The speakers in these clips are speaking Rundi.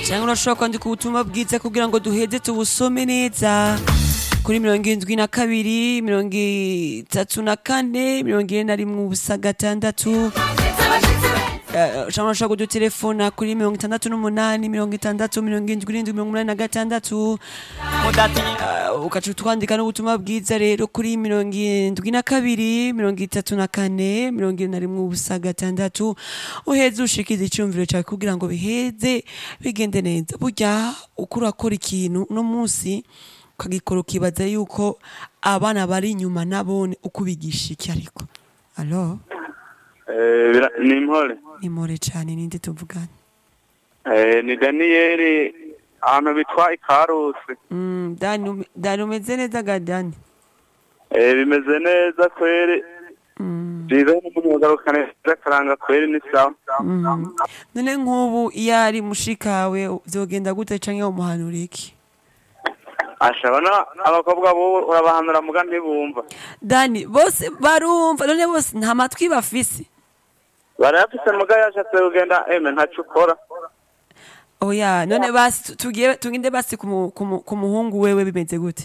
cyangwa urashobora kwandika ubutumwa bwiza kugira ngo duheze tubusome neza kuri mirongo irindwi na kabiri mirongo itatu na kane mirongo ine na rimwe ubusa gatandatu Eh, cyangwa urashobora kudutelefona kuri mirongo itandatu n'umunani mirongo itandatu mirongo irindwi irindwi mirongo umunani na gatandatu Uh, ukaca utwandika n'ubutumwa bwiza rero kuri mirongo irindwi na kabiri mirongo itatu na kane mirongo ine na rimwe ubusa gatandatu uheze ushikiza icyumviro cyawe kugira ngo biheze bigende neza burya uko urakora ikintu uno munsi ukagikora ukibaza yuko abana bari inyuma nabone uko ubigisha iki ariko alo Eh, bira- ni impore ni more cyane ninde tuvugana Eh, ni daniyeli ahantu bitwa ikarusi Mm, Dani ume- Dani umeze neza ga Dani Eh, bimeze neza kweri Mm. byiza n'umunyagaruka neza karanga kweri ni sawa Mm. none nk'ubu iyo ari mushikawe vyogenda gute canke umuhanura iki ashabona abakobwa bo urabahanura muga ntibumva dani bose barumva none bose nta matwi bafise barayafise muga yashatse kugenda eme ntaco ukora oya none basi tu- tugiye tugende basi ku mu- ku mu- ku muhungu wewe bimeze gute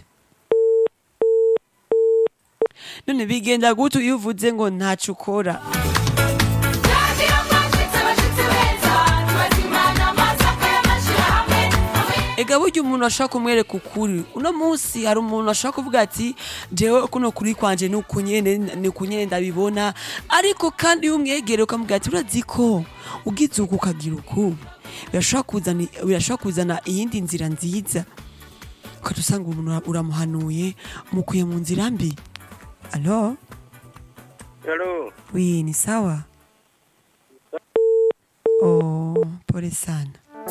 none bigenda gute iyo uvuze ngo ntaco ukora ega burya umuntu ashaka kumwereka ukuri uno munsi hari umuntu ashaka kuvuga ati jewe kuno kuri kwanje ni ukunyene ni ukunyene ndabibona ariko kandi iyo umwegere ukamubwira ati urazi ko ugize uku ukagira uku birashobora kuzana birashobora kuzana iyindi nzira nziza ukaca usanga umuntu ura- uramuhanuye umukuye mu nzira mbi alo Hello. wi ni sawa oh pole sana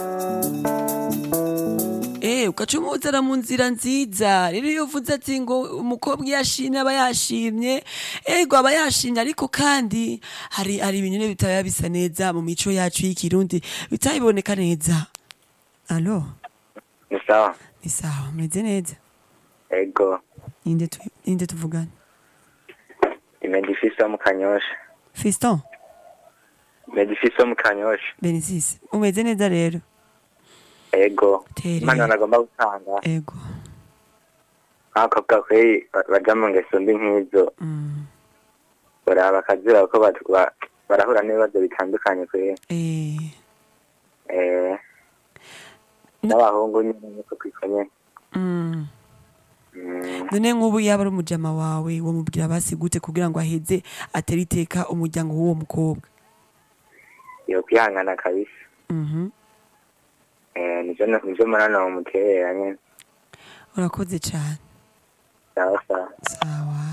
Eh, ugaca umuzana mu nzira nziza rero iyo uvuze ati ngo umukobwa iyo ashimye aba yashimye ego aba yashimye ariko kandi hari hari ibintu nyine bitaba bisa neza mu mico yacu y'ikirundi bitabiboneka neza alo ni sawa ni sawa meze neza ego ninde tu- ninde tuvugana imedifisi wo mu kanyosha fiston imedifisi wo mu kanyosha benisisi umeze neza rero ego Tere. impano nagomba gutanga ego nk'abakobwa kweri ba- baja mu ngeso mbi nk'izo mm. baraba bakazira ko bat- ba- barahura n'ibibazo bitandukanye kweri eh. Eh, Na- n'abahungu nyine niko kwitwa nyene mm. Mm, none nk'ubu yaba ari umujama wawe wamubwira basi gute kugira ngo aheze atere iteka umuryango w'uwo mukobwa yo kwihangana kabisa Mhm. Eh, nivyo nivyo murana mumuterera nyene urakoze cyane sawa sawa sawa